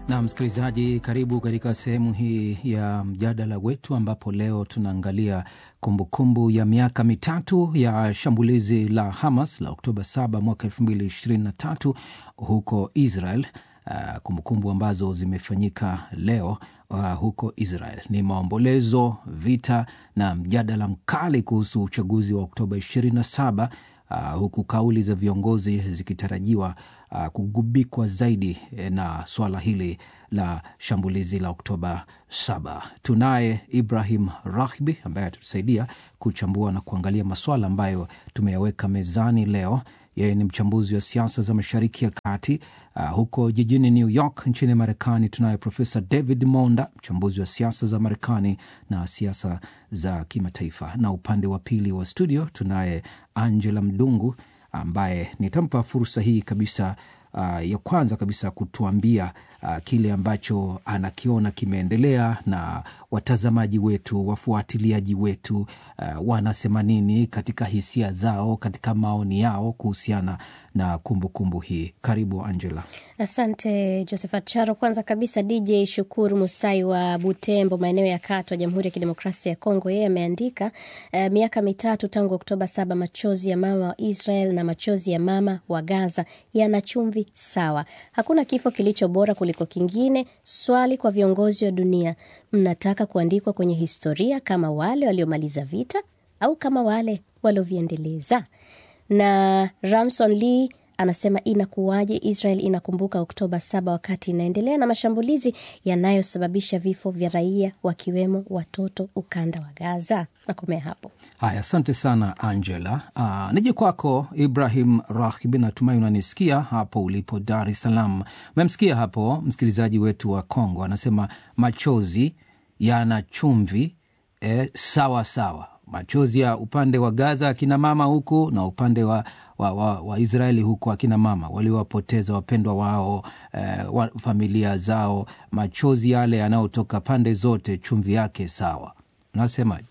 Na msikilizaji, karibu katika sehemu hii ya mjadala wetu, ambapo leo tunaangalia kumbukumbu ya miaka mitatu ya shambulizi la Hamas la Oktoba 7 mwaka 2023 huko Israel. Uh, kumbukumbu ambazo zimefanyika leo uh, huko Israel ni maombolezo, vita na mjadala mkali kuhusu uchaguzi wa Oktoba 27 uh, huku kauli za viongozi zikitarajiwa uh, kugubikwa zaidi na swala hili la shambulizi la Oktoba 7. Tunaye Ibrahim Rahbi ambaye atatusaidia kuchambua na kuangalia maswala ambayo tumeyaweka mezani leo. Yeye ni mchambuzi wa siasa za Mashariki ya Kati. Uh, huko jijini New York nchini Marekani tunaye Profesa David Monda, mchambuzi wa siasa za Marekani na siasa za kimataifa, na upande wa pili wa studio tunaye Angela Mdungu ambaye nitampa fursa hii kabisa uh, ya kwanza kabisa kutuambia uh, kile ambacho anakiona kimeendelea na watazamaji wetu, wafuatiliaji wetu uh, wanasema nini katika hisia zao, katika maoni yao kuhusiana na kumbukumbu kumbu hii. Karibu Angela. Asante Josephat Charo. Kwanza kabisa, DJ Shukuru Musai wa Butembo, maeneo ya Katwa, Jamhuri ya Kidemokrasia ya Kongo, yeye ameandika uh, miaka mitatu tangu Oktoba saba, machozi ya mama wa Israel na machozi ya mama wa Gaza yana chumvi sawa. Hakuna kifo kilicho bora kuliko kingine. Swali kwa viongozi wa dunia, mnataka kuandikwa kwenye historia kama wale waliomaliza vita au kama wale walioviendeleza? Na Ramson Lee anasema inakuwaje Israel inakumbuka Oktoba saba wakati inaendelea na mashambulizi yanayosababisha vifo vya raia wakiwemo watoto ukanda wa Gaza. Nakomea hapo. Haya, asante sana Angela. Uh, nije kwako Ibrahim Rahibi, natumai unanisikia hapo ulipo Dar es Salaam. Memsikia hapo msikilizaji wetu wa Kongo anasema machozi yana chumvi eh, sawa sawa machozi ya upande wa Gaza akina mama huku na upande wa, wa, wa, wa Israeli huku akina mama waliowapoteza wapendwa wao eh, wa, familia zao. Machozi yale yanayotoka pande zote, chumvi yake sawa. Unasemaje?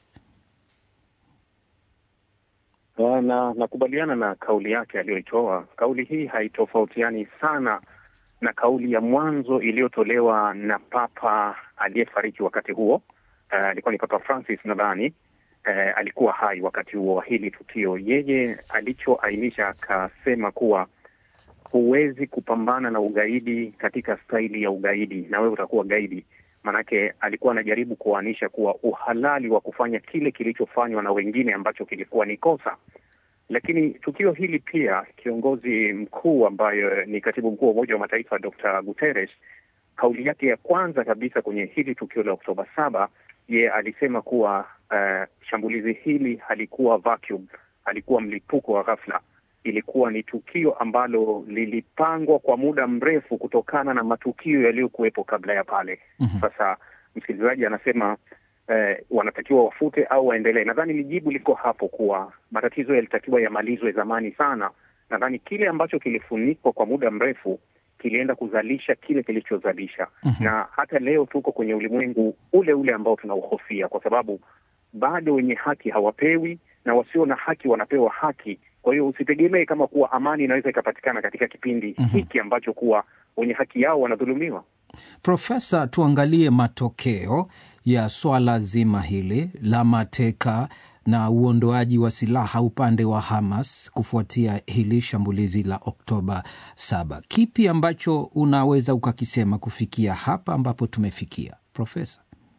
Na nakubaliana na kauli yake aliyoitoa. Kauli hii haitofautiani sana na kauli ya mwanzo iliyotolewa na Papa aliyefariki wakati huo, alikuwa uh, ni Papa Francis nadhani. Uh, alikuwa hai wakati huo wa hili tukio. Yeye alichoainisha akasema kuwa huwezi kupambana na ugaidi katika staili ya ugaidi na wewe utakuwa gaidi. Maanake alikuwa anajaribu kuanisha kuwa uhalali wa kufanya kile kilichofanywa na wengine ambacho kilikuwa ni kosa. Lakini tukio hili pia, kiongozi mkuu ambayo ni katibu mkuu wa Umoja wa Mataifa Dr. Guterres, kauli yake ya kwanza kabisa kwenye hili tukio la Oktoba saba ye alisema kuwa uh, shambulizi hili halikuwa vacuum, halikuwa mlipuko wa ghafla. Ilikuwa ni tukio ambalo lilipangwa kwa muda mrefu kutokana na matukio yaliyokuwepo kabla ya pale. mm-hmm. Sasa msikilizaji anasema uh, wanatakiwa wafute au waendelee. Nadhani lijibu liko hapo kuwa matatizo yalitakiwa yamalizwe zamani sana. Nadhani kile ambacho kilifunikwa kwa muda mrefu kilienda kuzalisha kile kilichozalisha. mm-hmm. Na hata leo tuko kwenye ulimwengu ule ule ambao tunauhofia, kwa sababu bado wenye haki hawapewi na wasio na haki wanapewa haki. Kwa hiyo usitegemee kama kuwa amani inaweza ikapatikana katika kipindi mm-hmm. hiki ambacho kuwa wenye haki yao wanadhulumiwa. Profesa, tuangalie matokeo ya swala zima hili la mateka na uondoaji wa silaha upande wa Hamas kufuatia hili shambulizi la Oktoba saba. Kipi ambacho unaweza ukakisema kufikia hapa ambapo tumefikia, Profesa?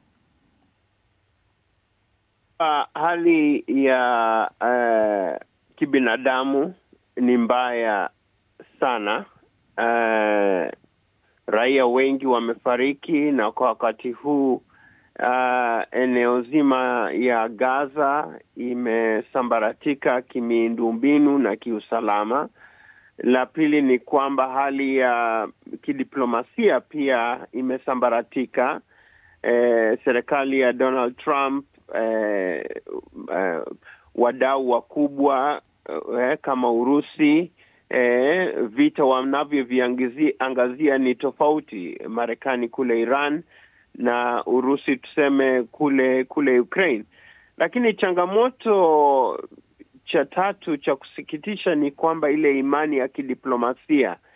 Uh, hali ya uh, kibinadamu ni mbaya sana. Uh, raia wengi wamefariki na kwa wakati huu Uh, eneo zima ya Gaza imesambaratika kimiundombinu na kiusalama. La pili ni kwamba hali ya kidiplomasia pia imesambaratika. Eh, serikali ya Donald Trump eh, eh, wadau wakubwa eh, kama Urusi eh, vita wanavyoviangazia ni tofauti. Marekani kule Iran na Urusi tuseme kule kule Ukraine. Lakini changamoto cha tatu cha kusikitisha ni kwamba ile imani ya kidiplomasia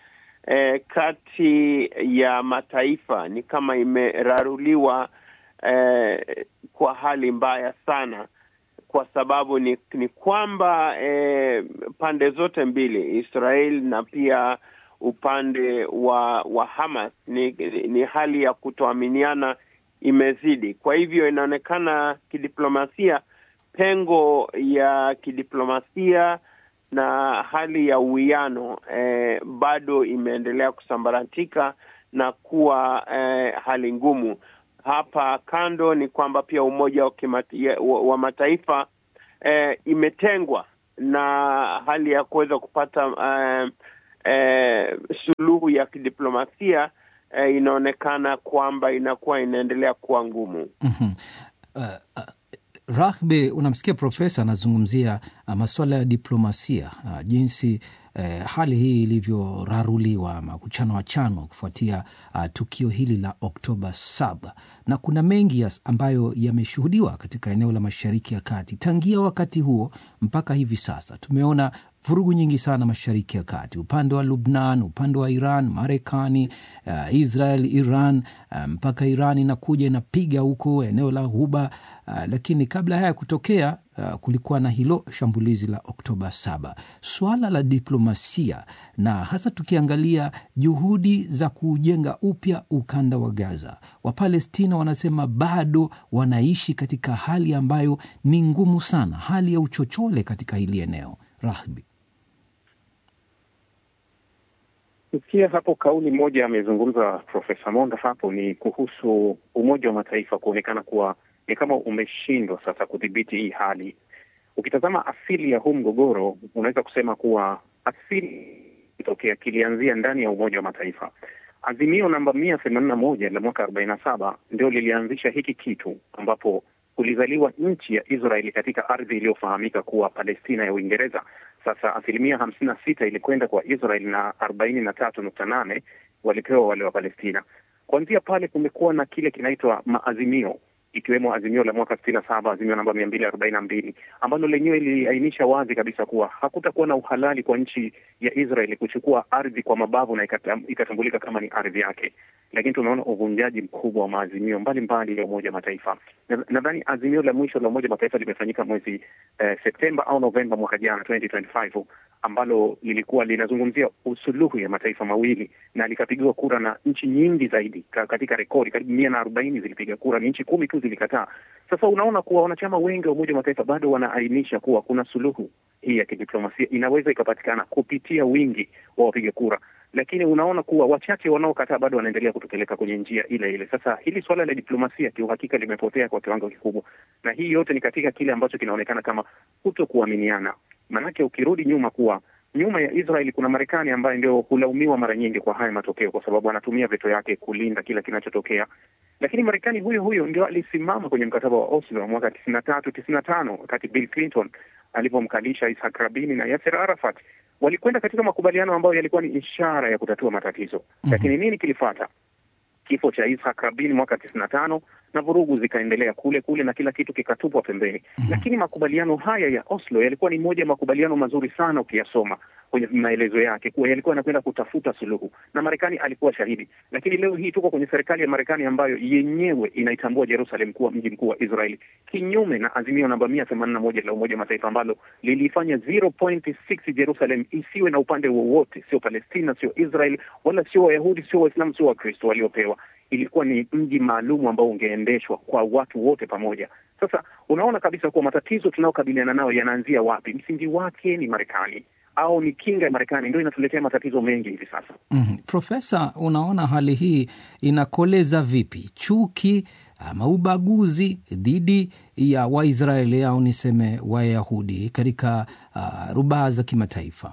eh, kati ya mataifa ni kama imeraruliwa eh, kwa hali mbaya sana kwa sababu ni, ni kwamba eh, pande zote mbili Israel na pia upande wa wa Hamas ni, ni hali ya kutoaminiana imezidi. Kwa hivyo inaonekana kidiplomasia, pengo ya kidiplomasia na hali ya uwiano eh, bado imeendelea kusambaratika na kuwa eh, hali ngumu. Hapa kando ni kwamba pia Umoja wa, kimati, wa, wa Mataifa eh, imetengwa na hali ya kuweza kupata eh, eh, suluhu ya kidiplomasia eh, inaonekana kwamba inakuwa inaendelea kuwa ngumu. mm-hmm. uh, uh, Rahbe, unamsikia profesa anazungumzia uh, masuala ya diplomasia uh, jinsi uh, hali hii ilivyoraruliwa ama kuchanwa chanwa kufuatia uh, tukio hili la Oktoba saba, na kuna mengi yas ambayo yameshuhudiwa katika eneo la Mashariki ya Kati tangia wakati huo mpaka hivi sasa. Tumeona vurugu nyingi sana Mashariki ya Kati, upande wa Lubnan, upande wa Iran, Marekani, uh, Israel, Iran mpaka um, Iran inakuja inapiga huko eneo la Ghuba uh, lakini kabla haya kutokea uh, kulikuwa na hilo shambulizi la Oktoba saba. Swala la diplomasia na hasa tukiangalia juhudi za kujenga upya ukanda wa Gaza, Wapalestina wanasema bado wanaishi katika hali ambayo ni ngumu sana, hali ya uchochole katika hili eneo. Rahbi, Sikia hapo kauli moja amezungumza Profesa Monda hapo ni kuhusu Umoja wa Mataifa kuonekana kuwa ni kama umeshindwa sasa kudhibiti hii hali. Ukitazama asili ya huu mgogoro, unaweza kusema kuwa asili kitokea kilianzia ndani ya Umoja wa Mataifa. Azimio namba mia themanini na moja la mwaka arobaini na saba ndio lilianzisha hiki kitu ambapo kulizaliwa nchi ya Israeli katika ardhi iliyofahamika kuwa Palestina ya Uingereza. Sasa asilimia hamsini na sita ilikwenda kwa Israel na arobaini na tatu nukta nane walipewa wale wa Palestina. Kuanzia pale kumekuwa na kile kinaitwa maazimio ikiwemo azimio la mwaka sitini na saba azimio namba mia mbili arobaini na mbili ambalo lenyewe liliainisha wazi kabisa kuwa hakutakuwa na uhalali kwa nchi ya Israeli kuchukua ardhi kwa mabavu na ikatambulika kama ni ardhi yake. Lakini tumeona uvunjaji mkubwa wa maazimio mbalimbali ya Umoja wa Mataifa. Nadhani azimio la mwisho la Umoja wa Mataifa limefanyika mwezi eh, Septemba au Novemba mwaka jana 2025 ambalo lilikuwa linazungumzia usuluhu ya mataifa mawili na likapigiwa kura na nchi nyingi zaidi katika rekodi, karibu mia na arobaini zilipiga kura, ni nchi kumi tu zilikataa. Sasa unaona kuwa wanachama wengi wa Umoja wa Mataifa bado wanaainisha kuwa kuna suluhu hii ya kidiplomasia inaweza ikapatikana kupitia wingi wa wapiga kura, lakini unaona kuwa wachache wanaokataa bado wanaendelea kutupeleka kwenye njia ile ile. Sasa hili suala la diplomasia kiuhakika limepotea kwa kiwango kikubwa, na hii yote ni katika kile ambacho kinaonekana kama kuto kuaminiana. Maanake ukirudi nyuma kuwa nyuma ya Israeli kuna Marekani ambaye ndio hulaumiwa mara nyingi kwa haya matokeo, kwa sababu anatumia veto yake kulinda kila kinachotokea. Lakini Marekani huyo huyo ndio alisimama kwenye mkataba wa Oslo wa mwaka tisini na tatu tisini na tano wakati Bill Clinton alivyomkalisha Ishak Rabini na Yasser Arafat. Walikwenda katika makubaliano ambayo yalikuwa ni ishara ya kutatua matatizo. mm-hmm. Lakini nini kilifuata? Kifo cha Ishak Rabin mwaka tisini na tano na vurugu zikaendelea kule kule na kila kitu kikatupwa pembeni. mm-hmm. Lakini makubaliano haya ya Oslo yalikuwa ni moja ya makubaliano mazuri sana ukiyasoma kwenye maelezo yake kuwa yalikuwa yanakwenda kutafuta suluhu na Marekani alikuwa shahidi. Lakini leo hii tuko kwenye serikali ya Marekani ambayo yenyewe inaitambua Jerusalem kuwa mji mkuu wa Israeli, kinyume na azimio namba mia themanini na moja la Umoja wa Mataifa ambalo lilifanya 0.6 Jerusalem isiwe na upande wowote, sio Palestina, sio Israel, wala sio Wayahudi, sio Waislamu, sio Wakristo waliopewa. Ilikuwa ni mji maalum ambao ungeendeshwa kwa watu wote pamoja. Sasa unaona kabisa kuwa matatizo tunayokabiliana nayo yanaanzia wapi? Msingi wake ni Marekani au ni kinga ya Marekani ndio inatuletea matatizo mengi hivi sasa. mm. Profesa, unaona hali hii inakoleza vipi chuki ama ubaguzi dhidi ya Waisraeli au niseme Wayahudi katika uh, rubaa za kimataifa?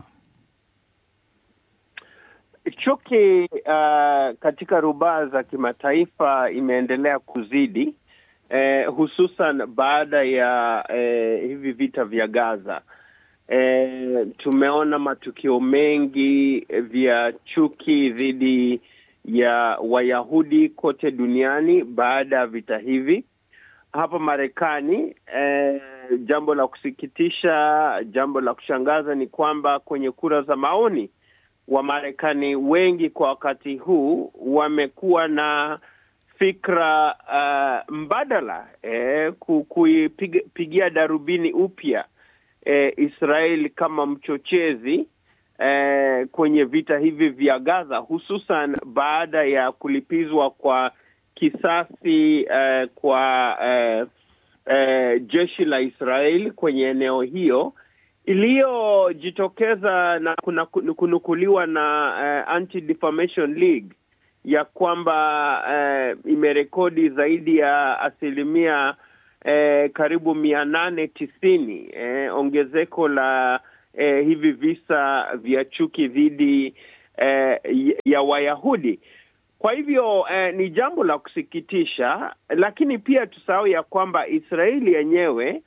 Chuki uh, katika rubaa za kimataifa imeendelea kuzidi eh, hususan baada ya eh, hivi vita vya Gaza. E, tumeona matukio mengi vya chuki dhidi ya Wayahudi kote duniani baada ya vita hivi. Hapa Marekani e, jambo la kusikitisha, jambo la kushangaza ni kwamba kwenye kura za maoni Wamarekani wengi kwa wakati huu wamekuwa na fikra uh, mbadala eh, kuipigia darubini upya eh, Israel kama mchochezi eh, kwenye vita hivi vya Gaza, hususan baada ya kulipizwa kwa kisasi eh, kwa eh, eh, jeshi la Israel kwenye eneo hiyo iliyojitokeza na kuna kunukuliwa na uh, Anti Defamation League ya kwamba uh, imerekodi zaidi ya asilimia uh, karibu mia nane tisini uh, ongezeko la uh, hivi visa vya chuki dhidi uh, ya Wayahudi. Kwa hivyo uh, ni jambo la kusikitisha, lakini pia tusahau ya kwamba Israeli yenyewe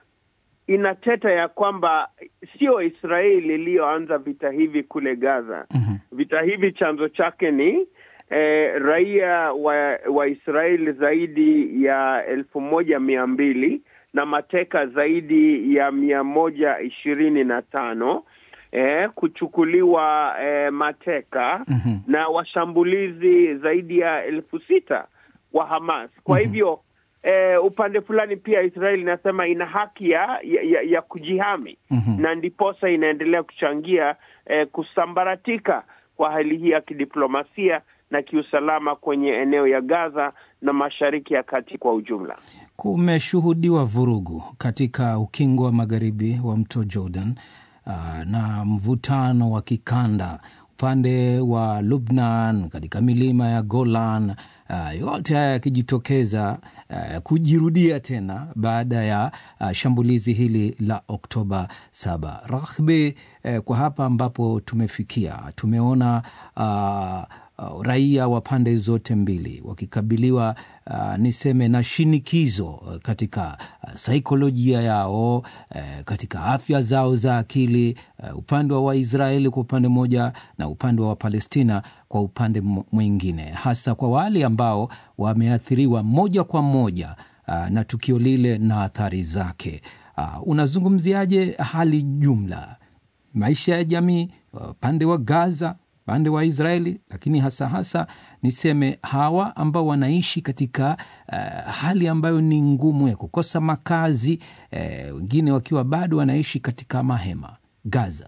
inateta ya kwamba sio Israeli iliyoanza vita hivi kule Gaza. mm-hmm. Vita hivi chanzo chake ni eh, raia wa, wa Israeli zaidi ya elfu moja mia mbili na mateka zaidi ya mia moja ishirini na tano eh, kuchukuliwa eh, mateka Mhm. na washambulizi zaidi ya elfu sita wa Hamas. Kwa Mhm. hivyo eh, upande fulani pia Israeli inasema ina haki ya, ya, ya kujihami Mhm. na ndiposa inaendelea kuchangia eh, kusambaratika kwa hali hii ya kidiplomasia na kiusalama kwenye eneo ya Gaza na Mashariki ya Kati kwa ujumla. Kumeshuhudiwa vurugu katika ukingo wa magharibi wa mto Jordan ah, na mvutano wa kikanda upande wa Lubnan, katika milima ya Golan, ah, yote haya yakijitokeza ah, kujirudia tena baada ya ah, shambulizi hili la Oktoba saba. Rahbi, eh, kwa hapa ambapo tumefikia tumeona ah, uh, raia wa pande zote mbili wakikabiliwa uh, niseme na shinikizo uh, katika uh, saikolojia yao uh, katika afya zao za akili uh, upande wa Waisraeli kwa upande mmoja na upande wa Wapalestina kwa upande m- mwingine, hasa kwa wale ambao wameathiriwa moja kwa moja uh, na tukio lile na athari zake. Uh, unazungumziaje hali jumla maisha ya jamii upande wa Gaza, upande wa Israeli, lakini hasa hasa niseme hawa ambao wanaishi katika uh, hali ambayo ni ngumu ya kukosa makazi eh, wengine wakiwa bado wanaishi katika mahema Gaza.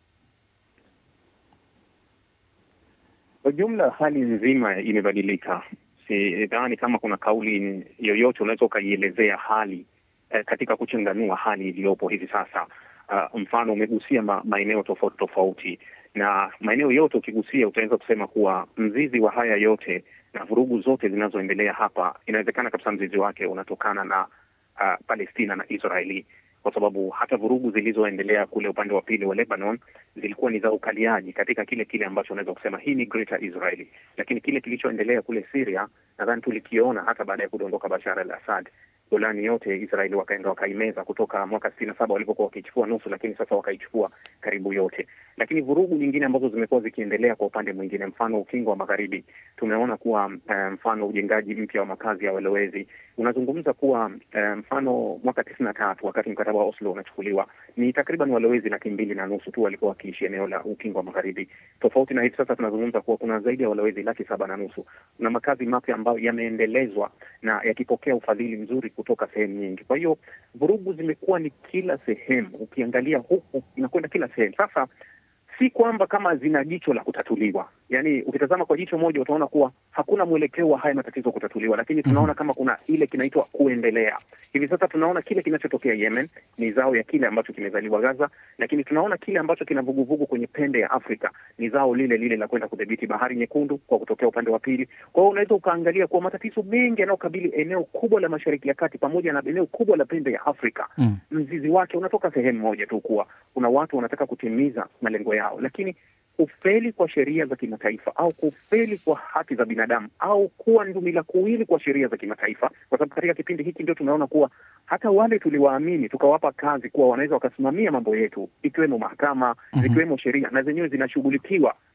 Kwa jumla hali nzima imebadilika. Sidhani kama kuna kauli yoyote unaweza ukaielezea hali eh, katika kuchanganua hali iliyopo hivi sasa. Uh, mfano umegusia ma, maeneo tofauti tofauti, na maeneo yote ukigusia utaweza kusema kuwa mzizi wa haya yote na vurugu zote zinazoendelea hapa, inawezekana kabisa mzizi wake unatokana na uh, Palestina na Israeli kwa sababu hata vurugu zilizoendelea kule upande wa pili wa Lebanon zilikuwa ni za ukaliaji katika kile kile ambacho unaweza kusema hii ni Greater Israeli, lakini kile kilichoendelea kule Syria nadhani tulikiona hata baada ya kudondoka Bashar al-Assad. Golani yote Israeli wakaenda wakaimeza kutoka mwaka sitini na saba walipokuwa wakichukua nusu, lakini sasa wakaichukua karibu yote. Lakini vurugu nyingine ambazo zimekuwa zikiendelea kwa upande mwingine, mfano ukingo wa magharibi, tumeona kuwa uh, mfano ujengaji mpya wa makazi ya walowezi unazungumza kuwa uh, mfano mwaka tisini na tatu wakati mkataba wa Oslo unachukuliwa ni takriban walowezi laki mbili na nusu tu walikuwa wakiishi eneo la ukingo wa magharibi, tofauti na hivi sasa tunazungumza kuwa kuna zaidi ya walowezi laki saba na nusu na makazi mapya ambayo yameendelezwa na yakipokea ufadhili mzuri kutoka sehemu nyingi. Kwa hiyo vurugu zimekuwa ni kila sehemu, ukiangalia huku inakwenda kila sehemu. Sasa si kwamba kama zina jicho la kutatuliwa, yaani ukitazama kwa jicho moja utaona kuwa hakuna mwelekeo wa haya matatizo kutatuliwa, lakini tunaona kama kuna ile kinaitwa kuendelea. Hivi sasa tunaona kile kinachotokea Yemen ni zao ya kile ambacho kimezaliwa Gaza, lakini tunaona kile ambacho kina vuguvugu kwenye pembe ya Afrika ni zao lile lile la kwenda kudhibiti bahari nyekundu kwa kutokea upande wa pili. Kwa hiyo unaweza ukaangalia kuwa matatizo mengi yanayokabili eneo kubwa la Mashariki ya Kati pamoja na eneo kubwa la pembe ya Afrika Mm. mzizi wake unatoka sehemu moja tu, kuwa kuna watu wanataka kutimiza malengo yao, lakini kufeli kwa sheria za kimataifa au kufeli kwa haki za binadamu au kuwa ndumila kuwili kwa sheria za kimataifa, kwa sababu katika kipindi hiki ndio tunaona kuwa hata wale tuliwaamini tukawapa kazi kuwa wanaweza wakasimamia mambo yetu, ikiwemo mahakama, Mhm. zikiwemo sheria, na zenyewe zinashughulikiwa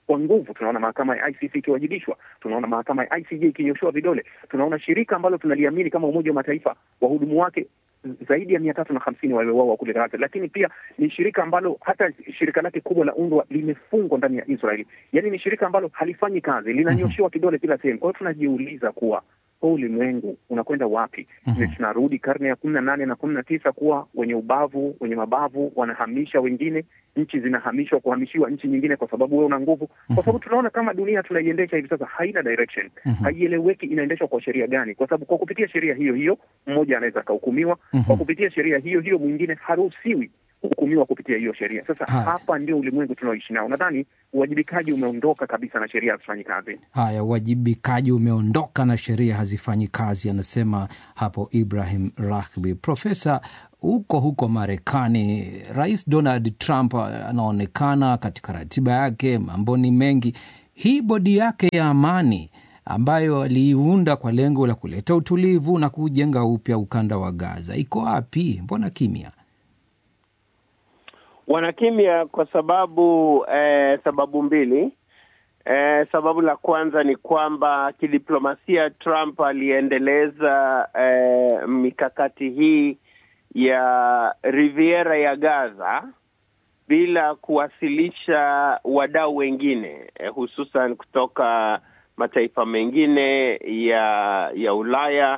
kwa nguvu. Tunaona mahakama ya ICC ikiwajibishwa, tunaona mahakama ya ICJ ikinyoshewa vidole, tunaona shirika ambalo tunaliamini kama Umoja wa Mataifa, wahudumu wake zaidi ya mia tatu na hamsini waliouawa kule Gaza, lakini pia ni shirika ambalo hata shirika lake kubwa la UNRWA limefungwa ndani ya Israeli. Yaani ni shirika ambalo halifanyi kazi, linanyoshewa kidole kila sehemu. Kwa hiyo tunajiuliza kuwa huu ulimwengu unakwenda wapi? Mhm. Tunarudi karne ya kumi na nane na kumi na tisa kuwa wenye ubavu wenye mabavu wanahamisha wengine, nchi zinahamishwa kuhamishiwa nchi nyingine kwa sababu wewe una nguvu, kwa sababu tunaona kama dunia tunaiendesha hivi sasa haina direction, Mhm. haieleweki inaendeshwa kwa sheria gani, kwa sababu kwa kupitia sheria hiyo hiyo mmoja anaweza akahukumiwa, Mhm. kwa kupitia sheria hiyo hiyo mwingine haruhusiwi kuhukumiwa kupitia hiyo sheria. Sasa Haya. hapa ndio ulimwengu tunaoishi nao. Nadhani uwajibikaji umeondoka kabisa na sheria hazifanyi kazi. Haya, uwajibikaji umeondoka na sheria hazifanyi kazi, anasema hapo Ibrahim Rahbi. Profesa, huko huko Marekani, Rais Donald Trump anaonekana katika ratiba yake, mambo ni mengi. Hii bodi yake ya amani ambayo aliiunda kwa lengo la kuleta utulivu na kujenga upya ukanda wa Gaza iko wapi? Mbona kimya? Wanakimya kwa sababu eh, sababu mbili. Eh, sababu la kwanza ni kwamba kidiplomasia Trump aliendeleza eh, mikakati hii ya Riviera ya Gaza bila kuwasilisha wadau wengine eh, hususan kutoka mataifa mengine ya ya Ulaya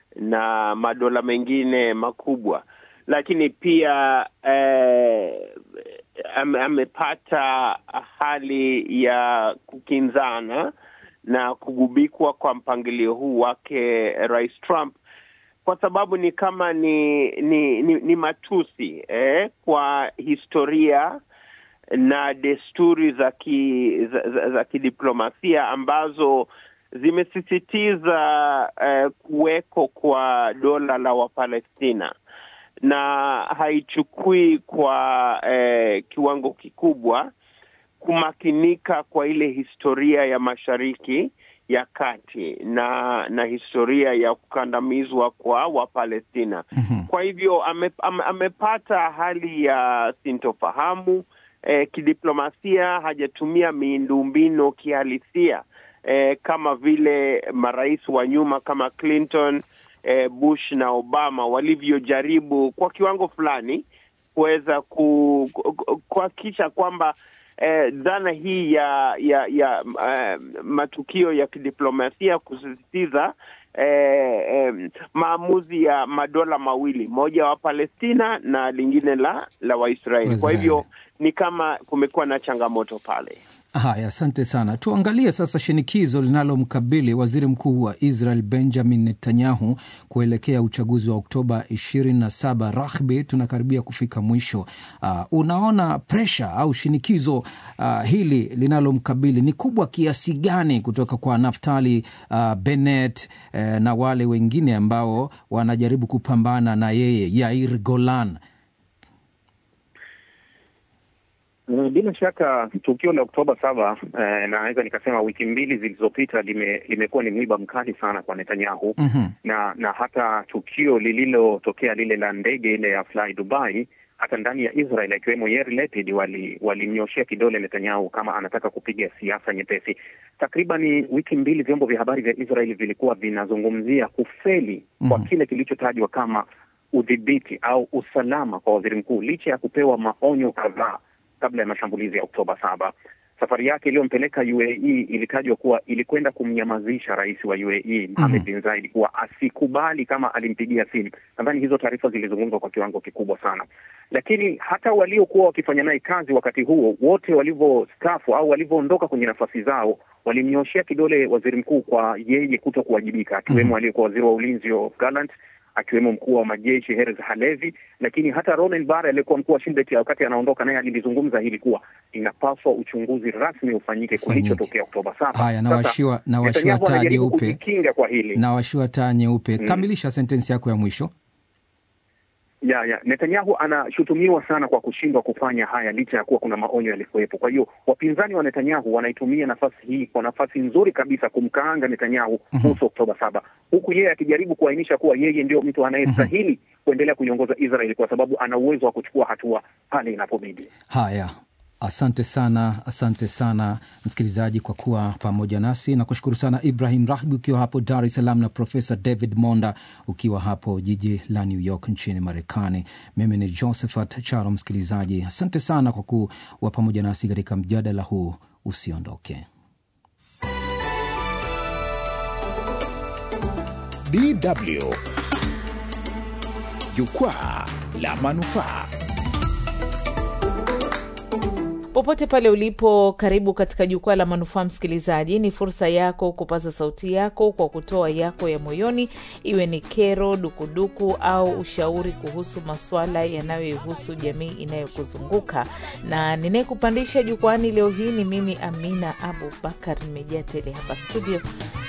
na madola mengine makubwa, lakini pia eh, ame- amepata hali ya kukinzana na kugubikwa kwa mpangilio huu wake Rais Trump kwa sababu ni kama ni ni, ni, ni matusi eh, kwa historia na desturi za ki, za, za, za kidiplomasia ambazo zimesisitiza eh, kuweko kwa dola la Wapalestina na haichukui kwa eh, kiwango kikubwa kumakinika kwa ile historia ya Mashariki ya Kati na na historia ya kukandamizwa kwa Wapalestina. Mhm. Kwa hivyo ame, ame, amepata hali ya sintofahamu eh, kidiplomasia, hajatumia miundombinu kihalisia eh, kama vile marais wa nyuma kama Clinton eh, Bush na Obama walivyojaribu kwa kiwango fulani kuweza ku- ku- kuhakikisha kwamba eh, dhana hii ya ya ya eh, matukio ya kidiplomasia kusisitiza eh, eh, maamuzi ya madola mawili, moja wa Palestina na lingine la la Waisraeli. Kwa Waisraeli. hivyo ni kama kumekuwa na changamoto pale. Haya, asante sana. Tuangalie sasa shinikizo linalomkabili waziri mkuu wa Israel Benjamin Netanyahu kuelekea uchaguzi wa Oktoba 27. Rahbi, tunakaribia kufika mwisho. Uh, unaona presha au shinikizo uh, hili linalomkabili ni kubwa kiasi gani kutoka kwa Naftali uh, Bennett uh, na wale wengine ambao wanajaribu kupambana na yeye, Yair Golan? Mm, Bila shaka tukio la Oktoba saba eh, naweza nikasema wiki mbili zilizopita lime, limekuwa ni mwiba mkali sana kwa Netanyahu Mhm. na na hata tukio lililotokea lile la ndege ile ya Fly Dubai, hata ndani ya Israel akiwemo Yair Lapid wali- walimnyoshea kidole Netanyahu kama anataka kupiga siasa nyepesi. Takriban wiki mbili vyombo vya habari vya Israel vilikuwa vinazungumzia kufeli kwa Mhm. kile kilichotajwa kama udhibiti au usalama kwa waziri mkuu licha ya kupewa maonyo kadhaa kabla ya mashambulizi ya Oktoba saba. Safari yake iliyompeleka UAE ilitajwa kuwa ilikwenda kumnyamazisha rais wa UAE Mohammed bin Zayed kuwa asikubali kama alimpigia simu. Nadhani hizo taarifa zilizungumzwa kwa kiwango kikubwa sana, lakini hata waliokuwa wakifanya naye kazi wakati huo wote walivyostafu au walivyoondoka kwenye nafasi zao walimnyoshea kidole waziri mkuu kwa yeye kuto kuwajibika, akiwemo aliyekuwa waziri wa ulinzi Yoav Gallant akiwemo mkuu wa majeshi Herz Halevi, lakini hata Ronen Bar aliyekuwa mkuu wa Shin Bet wakati anaondoka, naye alilizungumza hili kuwa inapaswa uchunguzi rasmi ufanyike Ufanyike. kilichotokea Oktoba saba. Haya, Sasa, nawashiwa nawashiwa Netanyahu taa anajaribu jeupe kujikinga kwa hili nawashiwa taa nyeupe. Mm. Kamilisha sentensi yako ya mwisho. ya ya Netanyahu anashutumiwa sana kwa kushindwa kufanya haya licha ya kuwa kuna maonyo yalikuwepo. Kwa hiyo wapinzani wa Netanyahu wanaitumia nafasi hii kwa nafasi nzuri kabisa kumkaanga Netanyahu kuhusu Oktoba saba, huku yeye akijaribu kuainisha kuwa yeye ndio mtu anayestahili kuendelea kuiongoza Israeli kwa sababu ana uwezo wa kuchukua hatua pale inapobidi. Haya, Asante sana, asante sana msikilizaji kwa kuwa pamoja nasi. Nakushukuru sana Ibrahim Rahbi ukiwa hapo Dar es Salaam na Profesa David Monda ukiwa hapo jiji la New York nchini Marekani. Mimi ni Josephat Charo. Msikilizaji, asante sana kwa kuwa pamoja nasi katika mjadala huu. Usiondoke. DW Jukwaa la Manufaa. Popote pale ulipo, karibu katika jukwaa la manufaa. Msikilizaji, ni fursa yako kupaza sauti yako kwa kutoa yako ya moyoni, iwe ni kero, dukuduku au ushauri kuhusu maswala yanayoihusu jamii inayokuzunguka. Na ninayekupandisha jukwani leo hii ni mimi Amina Abubakar, nimejaa tele hapa studio